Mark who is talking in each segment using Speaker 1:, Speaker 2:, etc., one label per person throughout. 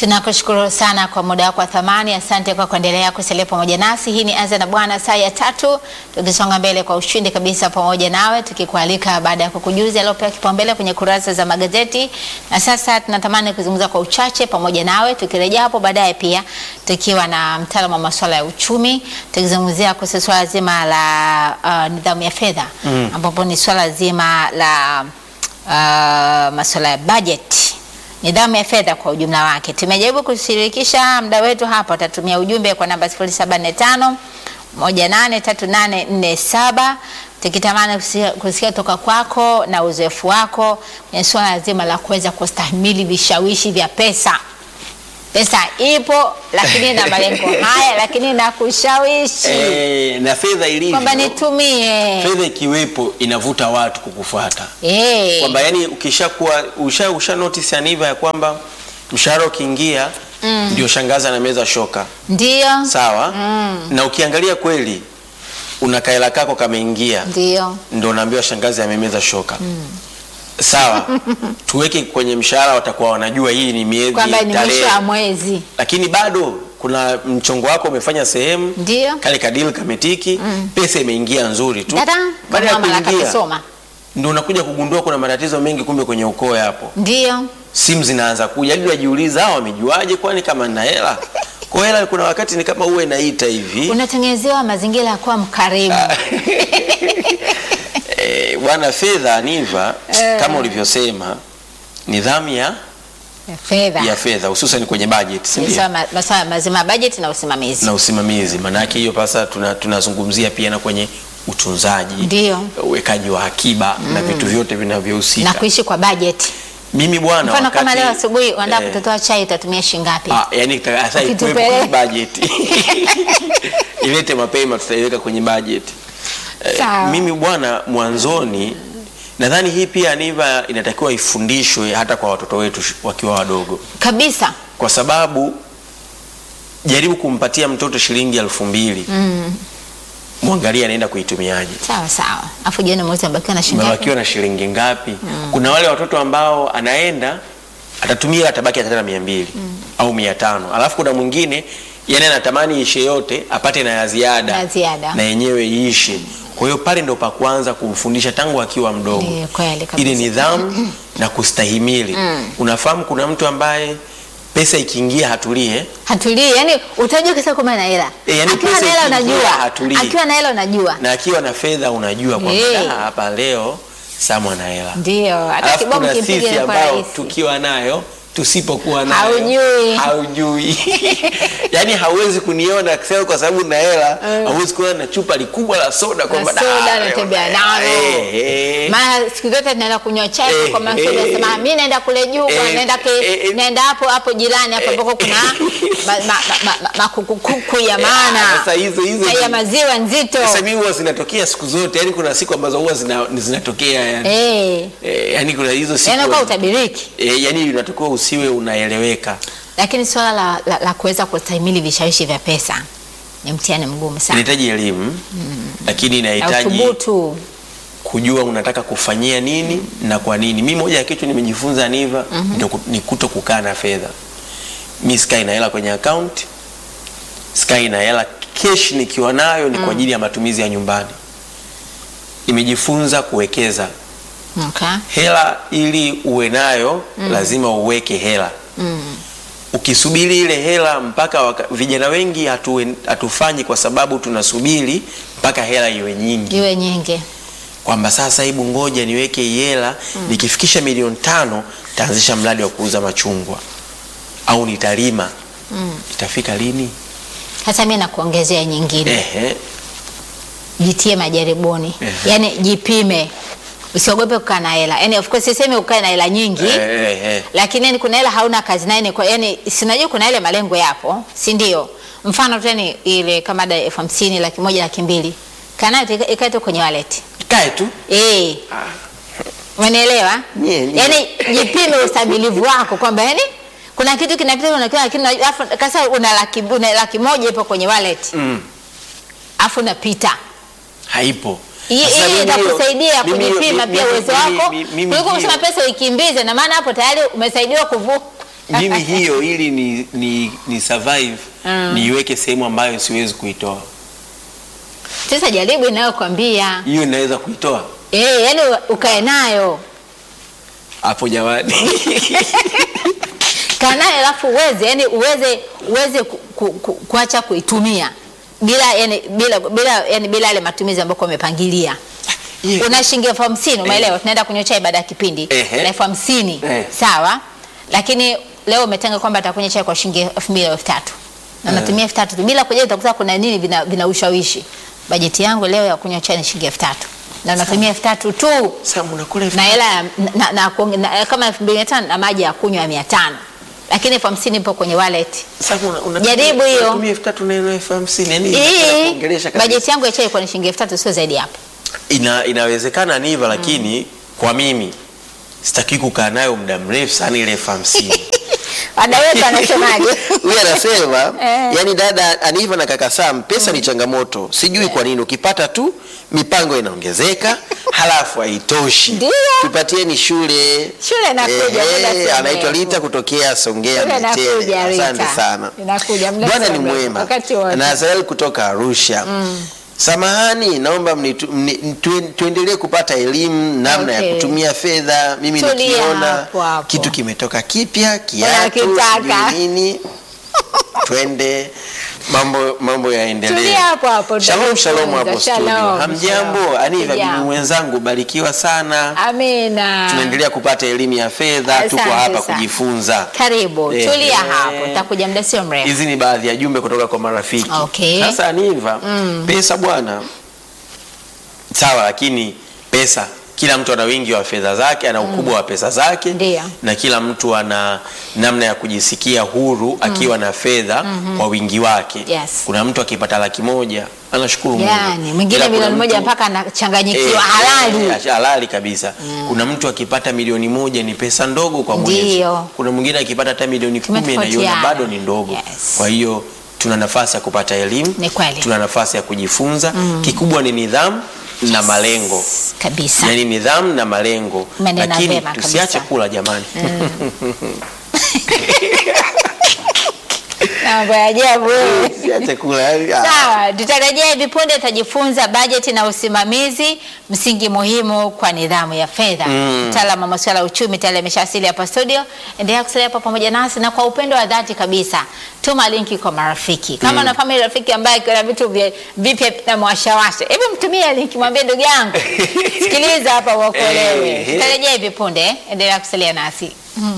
Speaker 1: Tunakushukuru sana kwa muda wako wa thamani. Asante kwa kuendelea kusalia pamoja nasi. Hii ni Anza na Bwana saa ya tatu, tukisonga mbele kwa ushindi kabisa pamoja nawe, tukikualika baada ya kukujuza yaliyopewa kipaumbele kwenye kurasa za magazeti. Na sasa tunatamani kuzungumza kwa uchache pamoja nawe, tukirejea hapo baadaye pia tukiwa na mtaalamu wa masuala ya uchumi, tukizungumzia kuhusu swala zima la uh, nidhamu ya fedha mm, ambapo ni swala zima la uh, masuala ya bajeti nidhamu ya fedha kwa ujumla wake. Tumejaribu kushirikisha mda wetu hapa, utatumia ujumbe kwa namba 075 183847 tukitamani kusikia, kusikia toka kwako na uzoefu wako kwenye suala zima la kuweza kustahimili vishawishi vya pesa. Pesa ipo lakini na malengo haya, lakini na kushawishi
Speaker 2: Eh, na fedha ilivyo,
Speaker 1: kwamba nitumie
Speaker 2: fedha ikiwepo inavuta watu kukufuata
Speaker 1: eh,
Speaker 2: kwamba yani ukishakuwa usha, usha notice aniva ya kwamba mshahara ukiingia ndio shangaza na meza shoka
Speaker 1: ndio
Speaker 2: sawa na ukiangalia kweli una kaela kako kameingia
Speaker 1: ndio
Speaker 2: ndo unaambiwa shangazi amemeza shoka sawa tuweke kwenye mshahara watakuwa wanajua hii ni miezi
Speaker 1: kwamba ni mwisho
Speaker 2: tarehe
Speaker 1: wa mwezi
Speaker 2: lakini bado kuna mchongo wako umefanya sehemu
Speaker 1: ndio
Speaker 2: kale kadili kametiki pesa imeingia nzuri tu
Speaker 1: dada
Speaker 2: baada ya
Speaker 1: mama
Speaker 2: kuingia
Speaker 1: akasoma
Speaker 2: ndio unakuja kugundua kuna matatizo mengi kumbe kwenye ukoo hapo
Speaker 1: ndio
Speaker 2: simu zinaanza kuja hadi unajiuliza hao wamejuaje kwani kama nina hela kwa hela kuna wakati ni kama uwe naita hivi
Speaker 1: unatengenezewa mazingira ya kuwa mkarimu
Speaker 2: Eh, bwana fedha niva kama ulivyosema nidhamu ya
Speaker 1: fedha
Speaker 2: ya fedha hususan kwenye budget si
Speaker 1: Ni
Speaker 2: ndio?
Speaker 1: sawa ma- masuala mazima ya bajeti na usimamizi
Speaker 2: na usimamizi maanake hiyo pasa tuna- tunazungumzia pia na kwenye utunzaji
Speaker 1: Ndio.
Speaker 2: uwekaji wa akiba na vitu vyote vinavyohusika
Speaker 1: na kuishi kwa bajeti
Speaker 2: mimi bwana
Speaker 1: mfano kama
Speaker 2: wakati-
Speaker 1: leo asubuhi unataka
Speaker 2: eh,
Speaker 1: kutotoa chai utatumia shilingi ngapi
Speaker 2: Ah, yani ta- hasa ikuwepo
Speaker 1: Ukitupeleka.
Speaker 2: kwenye budget ilete mapema tutaiweka kwenye budget Eh,
Speaker 1: Sawa.
Speaker 2: mimi bwana mwanzoni nadhani hii pia niva inatakiwa ifundishwe hata kwa watoto wetu sh- wakiwa wadogo
Speaker 1: kabisa
Speaker 2: kwa sababu jaribu kumpatia mtoto shilingi elfu mbili mwangalie anaenda kuitumiaje
Speaker 1: sawa sawa afu jioni mwezi amebakiwa na shilingi ngapi
Speaker 2: umebakiwa na shilingi ngapi kuna wale watoto ambao anaenda atatumia atabaki hata na mia mbili au mia tano alafu kuna mwingine yani anatamani ishe yote apate na ya ziada
Speaker 1: Ya ziada.
Speaker 2: na yenyewe iishe kwa hiyo pale ndo pa kuanza kumfundisha tangu akiwa mdogo
Speaker 1: Ndiyo, kweli kabisa.
Speaker 2: ili nidhamu na kustahimili unafahamu kuna mtu ambaye pesa ikiingia hatulie
Speaker 1: hatulii yani utajua kisa kwamba na hela
Speaker 2: Eh, yani
Speaker 1: akiwa
Speaker 2: pesa
Speaker 1: na hela
Speaker 2: ikiingia
Speaker 1: unajua
Speaker 2: hatulii.
Speaker 1: akiwa na hela unajua
Speaker 2: na akiwa na fedha unajua kwamba
Speaker 1: Eh.
Speaker 2: "Ah, hapa leo Samu ana hela
Speaker 1: ndio hata
Speaker 2: alafu
Speaker 1: kibomu
Speaker 2: kuna
Speaker 1: kimpiga
Speaker 2: sisi
Speaker 1: inakuwa
Speaker 2: ambao
Speaker 1: rahisi
Speaker 2: tukiwa nayo tusipokuwa nayo
Speaker 1: Haujui.
Speaker 2: haujui yani hauwezi kuniona sasa kwa sababu na hela hauwezi kuona na chupa likubwa la soda kwamba
Speaker 1: Na soda
Speaker 2: "Ah, leo
Speaker 1: natembea
Speaker 2: na
Speaker 1: nalo."
Speaker 2: hela." Eh, eh.
Speaker 1: maana siku zote tunaenda kunywa chai
Speaker 2: Eh,
Speaker 1: kwa masoda
Speaker 2: eh.
Speaker 1: sema mimi naenda kule juu bwana,
Speaker 2: Eh,
Speaker 1: naenda ke,
Speaker 2: eh, eh.
Speaker 1: naenda hapo hapo jirani hapo ambako kuna ma- ma- ma- ma- ma- makukukuku ya
Speaker 2: Ah,
Speaker 1: maana
Speaker 2: sasa hizo hizo
Speaker 1: chai ya
Speaker 2: ni-
Speaker 1: maziwa nzito
Speaker 2: sasa mimi huwa zinatokea siku zote yani kuna siku ambazo huwa zina, zinatokea yani.
Speaker 1: eh
Speaker 2: Eh, yani kuna hizo siku
Speaker 1: yani kwa utabiriki
Speaker 2: eh, yani unatakiwa usiwe unaeleweka
Speaker 1: lakini swala la, la, la kuweza kustahimili vishawishi vya pesa ni mtihani mgumu sana
Speaker 2: inahitaji elimu lakini
Speaker 1: na
Speaker 2: inahitaji
Speaker 1: uthubutu
Speaker 2: kujua unataka kufanyia nini na kwa nini. Mi moja ya kitu nimejifunza Niva ndio ku- ni kuto kukaa na fedha. Mi sikai na hela kwenye account, sikai na hela cash, nikiwa nayo ni kwa ajili ya matumizi ya nyumbani. Nimejifunza kuwekeza
Speaker 1: okay.
Speaker 2: hela, ili uwe nayo lazima uweke hela ukisubiri ile hela mpaka waka, vijana wengi hatu, hatufanyi kwa sababu tunasubiri mpaka hela iwe nyingi
Speaker 1: iwe nyingi
Speaker 2: kwamba sasa hebu ngoja niweke hii hela nikifikisha milioni tano taanzisha mradi wa kuuza machungwa au nitalima itafika lini
Speaker 1: hasa mi nakuongezea nyingine
Speaker 2: Ehe.
Speaker 1: jitie majaribuni
Speaker 2: Ehe.
Speaker 1: yani jipime usiogope kukaa na hela yani of course sisemi ukae na hela nyingi
Speaker 2: Eh, eh,
Speaker 1: lakini yani kuna hela hauna kazi naye ni kwa yani sinajua kuna ile malengo yapo si ndio mfano tu yani ile kama ada elfu hamsini laki moja laki mbili kanayo ikae tu kwenye wallet
Speaker 2: kae tu
Speaker 1: eh Umenielewa?
Speaker 2: Nye, nye.
Speaker 1: Yaani jipime ustamilivu wako kwamba yani kuna kitu kinapita unakiona lakini alafu kasa una laki, una laki moja ipo kwenye wallet.
Speaker 2: Mm.
Speaker 1: Afu unapita.
Speaker 2: haipo
Speaker 1: Hii
Speaker 2: Sasa
Speaker 1: hii
Speaker 2: mimi hiyo-
Speaker 1: itakusaidia
Speaker 2: mimi hiyo-
Speaker 1: kujipima
Speaker 2: mimi-
Speaker 1: pia
Speaker 2: mimi-
Speaker 1: uwezo
Speaker 2: mimi-
Speaker 1: wako
Speaker 2: mimi- mimi
Speaker 1: kuliko
Speaker 2: hiyo-
Speaker 1: kusema pesa uikimbize, na maana hapo tayari umesaidiwa kuvu
Speaker 2: mimi hiyo ili ni, ni, ni survive niiweke sehemu ambayo siwezi kuitoa
Speaker 1: Sasa jaribu inayokwambia
Speaker 2: hiyo inaweza kuitoa
Speaker 1: eh, yani ukae nayo
Speaker 2: hapo jamani
Speaker 1: kaa nayo alafu uweze yani uweze uweze ku, ku, ku, kuacha kuitumia bila yani bila bila yani bila yale matumizi ambayo umepangilia.
Speaker 2: Yeah.
Speaker 1: Una shilingi elfu hamsini umeelewa, tunaenda kunywa chai baada ya kipindi
Speaker 2: Ehe.
Speaker 1: na elfu hamsini
Speaker 2: Eh.
Speaker 1: sawa, lakini leo umetenga kwamba atakunywa chai kwa shilingi elfu mbili au elfu tatu na natumia elfu tatu tu bila kujua utakuta kuna nini vina, vina ushawishi. Bajeti yangu leo ya kunywa chai ni shilingi elfu tatu na natumia elfu tatu tu
Speaker 2: sasa mnakula elfu
Speaker 1: na hela ya- na, na, na, na, kama elfu mbili mia tano na maji ya kunywa ya mia tano lakini elfu hamsini ipo kwenye wallet.
Speaker 2: Sasa una- una-
Speaker 1: Jaribu hiyo.
Speaker 2: unatumia elfu tatu na elfu hamsini yani
Speaker 1: Hii
Speaker 2: inataka kuongelesha kabisa.
Speaker 1: bajeti yangu ya chai kwa ni shilingi elfu tatu sio zaidi hapo.
Speaker 2: Ina, inawezekana ni hivyo lakini kwa mimi sitaki kukaa nayo muda mrefu sana ile elfu hamsini
Speaker 1: Ada wetu anasemaje?
Speaker 3: huyu anasema
Speaker 1: Eh.
Speaker 3: yani dada Aniva na kaka Sam, pesa ni changamoto, sijui kwa nini. Ukipata tu mipango inaongezeka, halafu haitoshi.
Speaker 1: Ndio.
Speaker 3: Tupatieni shule.
Speaker 1: Shule inakuja,
Speaker 3: Ehe,
Speaker 1: muda sio
Speaker 3: anaitwa
Speaker 1: mrefu.
Speaker 3: Lita kutokea Songea
Speaker 1: Shule
Speaker 3: Mtete.
Speaker 1: inakuja, Rita.
Speaker 3: Asante sana.
Speaker 1: Inakuja, muda
Speaker 3: Bwana
Speaker 1: sio
Speaker 3: ni
Speaker 1: mrefu,
Speaker 3: mwema.
Speaker 1: wakati wote.
Speaker 3: Na Azael kutoka Arusha. Samahani, naomba mnitu- mni- tuen- tuendelee kupata elimu namna
Speaker 1: Okay.
Speaker 3: ya kutumia fedha. Mimi
Speaker 1: Tulia
Speaker 3: nikiona
Speaker 1: hapo hapo.
Speaker 3: kitu kimetoka kipya, kiatu,
Speaker 1: Unakitaka.
Speaker 3: sijui nini, twende
Speaker 2: mambo mambo yaendelee.
Speaker 1: Tulia hapo hapo,
Speaker 2: Shalom shalom hapo
Speaker 1: tutajifunza.
Speaker 2: studio.
Speaker 1: Shalom,
Speaker 2: Hamjambo,
Speaker 1: shalom.
Speaker 2: Aniva bibi
Speaker 1: Hamjambo.
Speaker 2: mwenzangu, barikiwa sana.
Speaker 1: Amina.
Speaker 2: Tunaendelea kupata elimu ya fedha, tuko
Speaker 1: Asante
Speaker 2: hapa
Speaker 1: sana.
Speaker 2: kujifunza.
Speaker 1: Karibu,
Speaker 2: Eh,
Speaker 1: tulia
Speaker 2: eh.
Speaker 1: hapo, takuja muda sio mrefu.
Speaker 2: Hizi ni baadhi ya jumbe kutoka kwa marafiki.
Speaker 1: Okay.
Speaker 2: Sasa Aniva, pesa bwana, sawa, lakini pesa, kila mtu ana wingi wa fedha zake, ana ukubwa wa pesa zake,
Speaker 1: Ndio.
Speaker 2: na kila mtu ana namna ya kujisikia huru akiwa na fedha kwa wingi wake.
Speaker 1: Yes.
Speaker 2: Kuna mtu akipata laki moja anashukuru Mungu.
Speaker 1: Yani mwingine
Speaker 2: Ila kuna
Speaker 1: milioni moja
Speaker 2: mtu-
Speaker 1: mpaka anachanganyikiwa
Speaker 2: Eh,
Speaker 1: halali.
Speaker 2: eh, halali kabisa. Kuna mtu akipata milioni moja ni pesa ndogo kwa mwezi.
Speaker 1: Ndio.
Speaker 2: Kuna mwingine akipata hata milioni kumi anaiona
Speaker 1: Tumetofautiana.
Speaker 2: bado ni ndogo.
Speaker 1: Yes.
Speaker 2: Kwa hiyo tuna nafasi ya kupata elimu,
Speaker 1: Ni kweli.
Speaker 2: tuna nafasi ya kujifunza. Kikubwa ni nidhamu na malengo,
Speaker 1: Kabisa.
Speaker 2: yaani nidhamu na malengo,
Speaker 1: Umenena
Speaker 2: lakini
Speaker 1: vyema
Speaker 2: tusiache
Speaker 1: kabisa.
Speaker 2: kula jamani.
Speaker 1: Mambo ya ajabu wewe.
Speaker 2: Tusiache kula yaani, ah.
Speaker 1: Sawa, tutarejea hivi punde, tutajifunza bajeti na usimamizi, msingi muhimu kwa nidhamu ya fedha. Mtaalamu wa masuala ya uchumi tayari ameshawasili hapa studio. Endelea kusalia hapa pamoja nasi na kwa upendo wa dhati kabisa, tuma linki kwa marafiki. Kama unafahamu ile rafiki ambaye kuna vitu vya- vipya na mwashawasha, hebu mtumie linki, mwambie ndugu yangu, sikiliza hapa uokolewe.
Speaker 2: Eh.
Speaker 1: Tutarejea hivi punde, endelea kusalia nasi.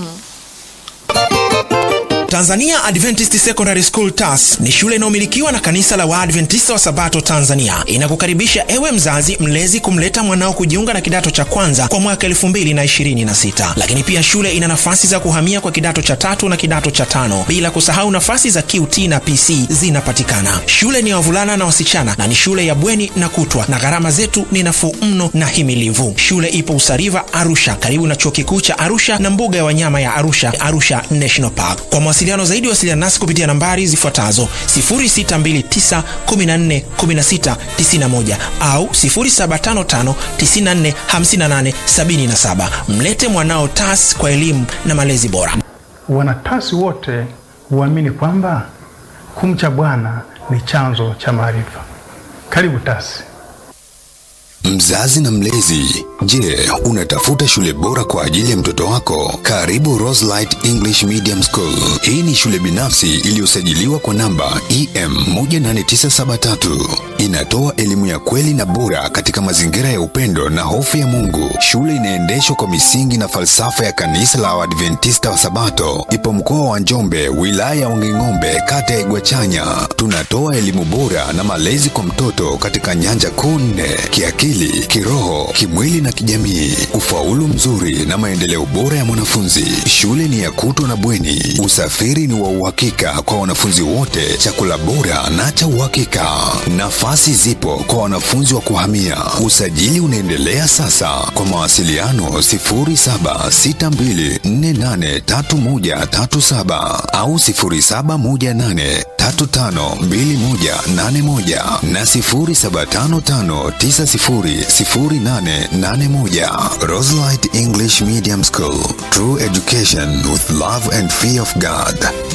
Speaker 4: Tanzania Adventist Secondary School TAS ni shule inayomilikiwa na kanisa la Waadventista wa Sabato Tanzania. Inakukaribisha ewe mzazi mlezi kumleta mwanao kujiunga na kidato cha kwanza kwa mwaka 2026. Lakini pia shule ina nafasi za kuhamia kwa kidato cha tatu na kidato cha tano, bila kusahau nafasi za QT na PC zinapatikana. Shule ni ya wavulana na wasichana na ni shule ya bweni na kutwa, na gharama zetu ni nafuu mno na himilivu. Shule ipo Usariva, Arusha, karibu na chuo kikuu cha Arusha na mbuga ya wanyama ya Arusha, Arusha National Park. Kwa mawasiliano zaidi, wasiliana nasi kupitia nambari zifuatazo 0629141691 au 0755945877. Mlete mwanao TAS kwa elimu na malezi bora.
Speaker 5: Wanatasi wote huamini kwamba kumcha Bwana ni chanzo cha maarifa. Karibu TASI.
Speaker 6: Mzazi na mlezi, je, unatafuta shule bora kwa ajili ya mtoto wako? Karibu Roselight English Medium School. Hii ni shule binafsi iliyosajiliwa kwa namba EM 18973. Inatoa elimu ya kweli na bora katika mazingira ya upendo na hofu ya Mungu. Shule inaendeshwa kwa misingi na falsafa ya kanisa la Waadventista wa Sabato. Ipo mkoa wa Njombe, wilaya ya Wanging'ombe, kata ya Igwachanya. Tunatoa elimu bora na malezi kwa mtoto katika nyanja kuu nne: kiakili, kiroho, kimwili na kijamii, ufaulu mzuri na maendeleo bora ya mwanafunzi. Shule ni ya kutwa na bweni, usafiri ni wa uhakika kwa wanafunzi wote, chakula bora na cha uhakika. Nafasi zipo kwa wanafunzi wa kuhamia. Usajili unaendelea sasa. Kwa mawasiliano 0762483137 au 0718352181 na 0755900888 0781813881. Roselight English Medium School. True education with love and fear of God.